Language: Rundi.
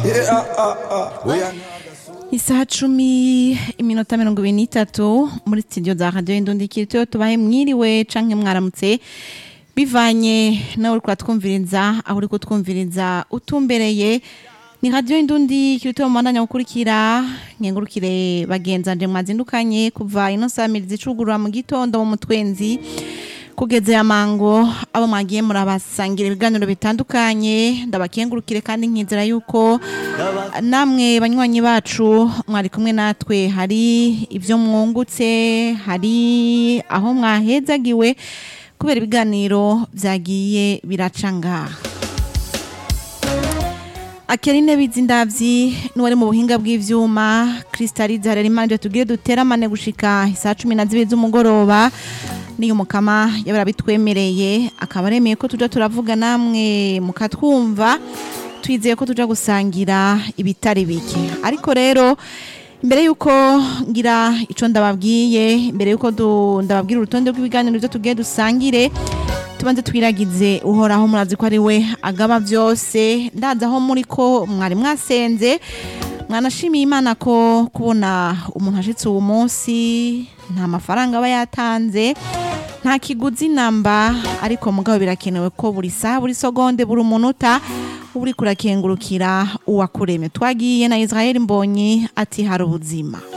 isaha cumi iminota mirongo ibiri n'itatu muri studio za radiyo indundikiro tubahe mwiriwe canke mwaramutse bivanye nawe uri kuratwumviriza aho uri kutwumviriza utumbereye ni radiyo indundi kirito mu mwanya gukurikira nkengurukire bagenzanje mwazindukanye kuva ino samirizi icugurura mu gitondo mu mutwenzi kugeze ya mango abo mwagiye murabasangira ibiganiro bitandukanye ndabakengurukire kandi nkizera yuko namwe banywanyi bacu mwari kumwe natwe hari ibyo mwungutse hari aho mwahezagiwe kubera ibiganiro byagiye biraca ngaha Akerine bizindavyi nuwari mu buhinga bw'ivyuma Kristalize Harerimanje tugire duteramane gushika isaa 12 z'umugoroba niyo mukama yabara bitwemereye akaba aremeye ko tuja turavuga namwe mukatwumva twizeye ko tuja gusangira ibitari bike ariko rero imbere yuko ngira ico ndababwiye imbere yuko du- ndababwira urutonde rw'ibiganiro byo tugiye dusangire tubanze twiragize uhoraho murazi ko ari we agaba byose ndazi aho muri ko mwari mwasenze mwanashimiye imana ko kubona umuntu ashitse uwo munsi nta mafaranga aba yatanze nta kiguzi namba ariko mugabo birakenewe ko buri saha buri segonde buri umunota uba uriko urakengurukira uwakuremye twagiye na israel mbonyi ati hari ubuzima